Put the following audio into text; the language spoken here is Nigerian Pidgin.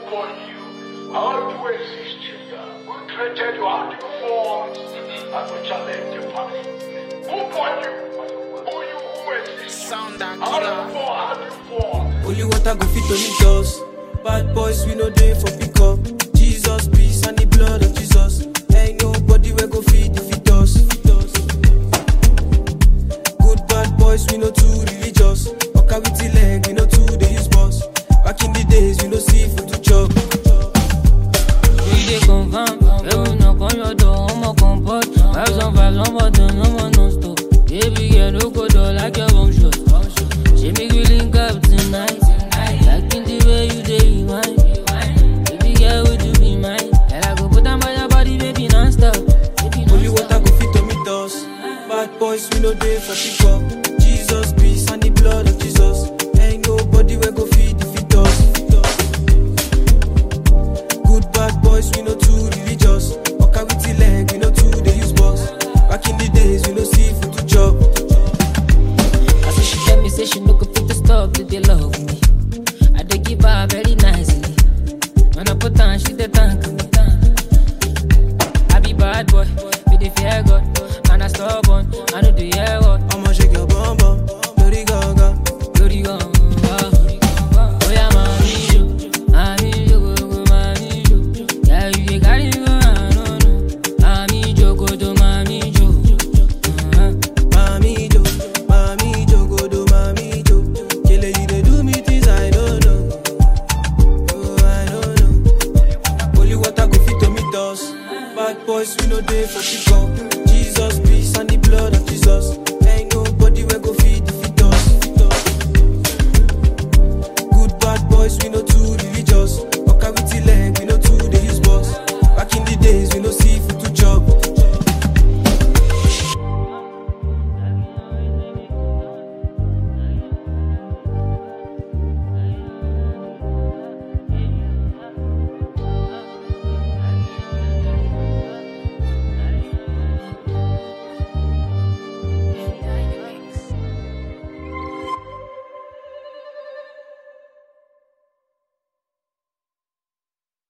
for you. How do you exist here? Who created you? How do you form? I will challenge you, Papa. Who for you? Who you who exist? Sound and How do killer. you form? How do you form? Only water go fit only us. Bad boys we no dey for pick up. Jesus peace and the blood of Jesus. Ain't nobody we go feed defeat us. Feed us. Good bad boys we no too religious. Waka with the leg we no too dey use bus. Back in the days we no see food to chop. We dey confirm, every knock on your door, I'm a comfort. Vibes on vibes, on button, I'm on non-stop. Baby girl, no go door like your bomb shot. She make we link up tonight. Like in the way you dey rewind. Baby girl, would you be mine? And I go put on by your body, baby, non-stop. Baby, Only non-stop. water go fit to meet us. Bad boys we no dey for pick up. Jesus peace and the blood of Jesus. Ain't nobody we go feed defeat us. Feed us. Good bad boys we no too religious. Waka with the leg we no too dey use bus. Back in the days we no see food to chop. I say she tell me, say she no go fit to stop to dey love me. I dey give her very nicely. When I put on, she dey thank me. I be bad boy, we dey fear God. Man, I stubborn, I know the hear what. I'ma shake your bum bum, dirty gaga. Lórí gan-an, ó yá máa mi jò, máa mi jò, gbogbo máa mi jò. Yeah, you dey carry me go, I no know. Máa mi jò, kòtò máa mi jò. Uh-huh. Mami jo, mami jo, godo mami jo. Kele you dey do me things I don't know. Oh, I don't know. Only water go fit to meet us. Bad boys we no dey for pick up. Jesus peace and the blood of Jesus. Ain't nobody we go feed defeat us. Feed us. Good bad boys we no too religious. Waka with the leg we no too dey use bus. Back in the days we no see